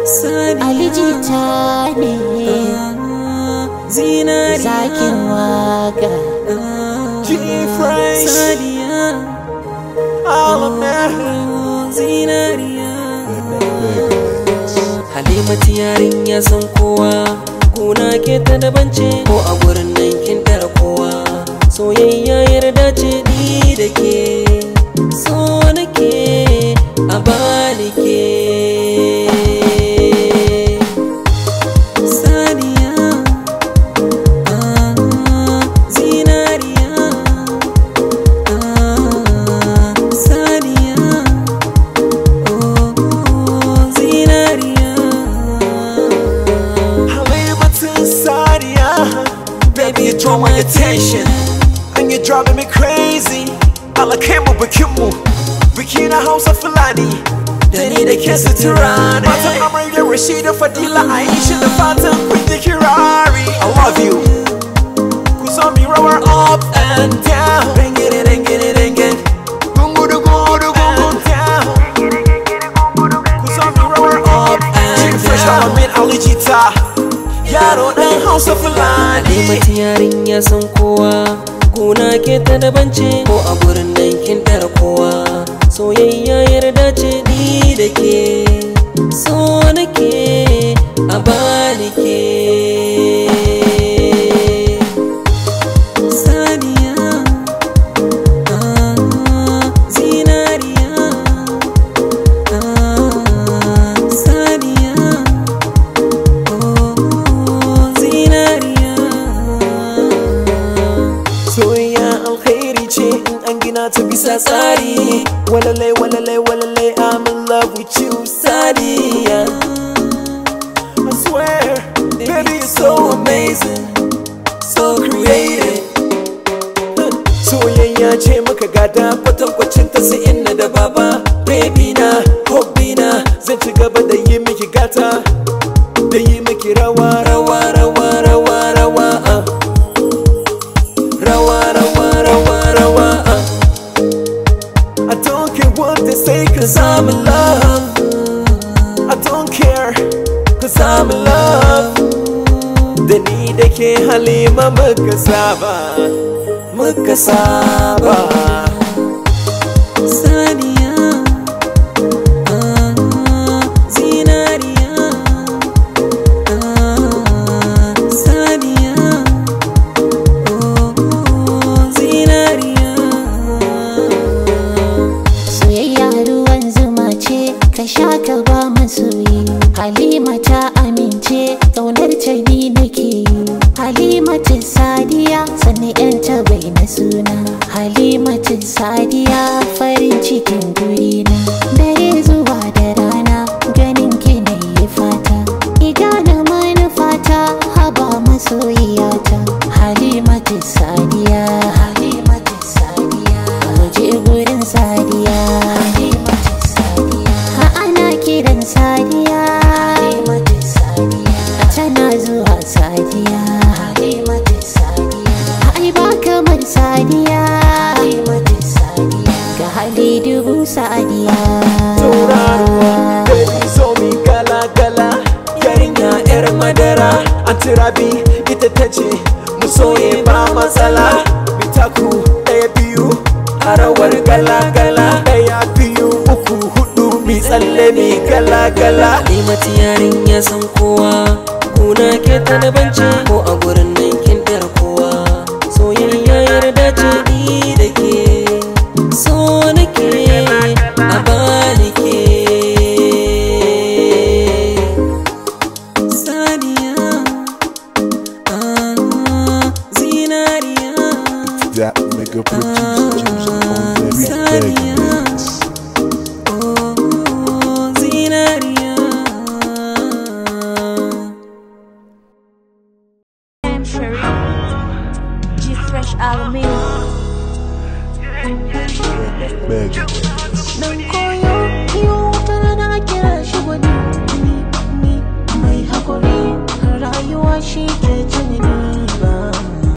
alijita ne zinariya zakin waka G-Fresh. sadiya All of that. zinariya halimatu yarinya san kowa kuna ke ta daban ce ko a gurin nan kin tara kowa soyayya yarda ce ni da ke so nake a bani ke sadiya ah, zinariya ah, sadiya oh, zinariya Halimatin Sadia. Baby, you draw my attention. And you're driving me crazy. Alakimu bikinmu. Biki na Hausa Fulani. Da ni da ke sutura ne. Matan amarya Rashida Fadila Aisha da fatan kun yi kirari. I love you. Ku so mi rawar up and down. Ringin it, ringin it, ringin. Gungu du gungu du gungu down. Ku so mi rawar up and down. Fresh Alamin Alijita. Yaro ɗan Hausa Fulani. Halimatu yarinya san kowa kuna ke ta daban ce ko a gurin nan kin tara kowa soyayya yarda ce ni da ke so nake a bani ke sadiya ah, zinariya ah, sadiya oh, zinariya Soyayya alkhairi ce in an gina ta bisa tsari Walalai walalai walalai I'm in love with you Sadiya I swear, baby you're so amazing So creative Soyayya ce muka gada kwatankwacin ta sai inna da baba Baby na, hobby na Zan ci gaba da yi miki gata Da yi miki rawa rawa rawa rawa rawa uh. Rawa, rawa, rawa, rawa uh. I don't care what they say cause I'm in love I don't care cause I'm in love Da ni da ke halima muka saba Muka saba Sadiya ah, Zinariya ah, Sadiya oh, Zinariya soyayya ruwan zuma ce ka sha ka ba masoyi halima ta amince ƙaunar ta ni nake yi halimatin sadiya sannan yanta bai na suna halimatin sadiya farin cikin gurina dare zuwa da rana ganin ki na yi fata igana manufata haba masoyiyata halimatin sadiya halimatin sadiya waje gurin sadiya halimatin sadiya ha ana kiran sadiya halimatin sadiya tana zuwa sadiya halimatin sadiya ai ba kamar sadiya halimatin sadiya ga hali dubu sadiya tauraruwa Baby so mi gala gala Yarinya yar madara Antirabi ita ta ce mu soye ba matsala Mitaku ɗaya biyu a rawar gala gala Ɗaya biyu uku hudu mi tsalle mi gala gala Halimatu yarinya san kowa kuna ke ta daban ce ko a gurin nan kin tara kowa soyayya yarda ce ni da ke so nake a bani ke Sadiya ah, Zinariya That nigga producer James on every Sadiya segment. oh, Zinariya I'm Sherry. G Fresh Alameen. Magic. Nan koyo, yau wata rana kira shi gwani. Ni, ni, mai haƙuri, rayuwa shi ke tunani.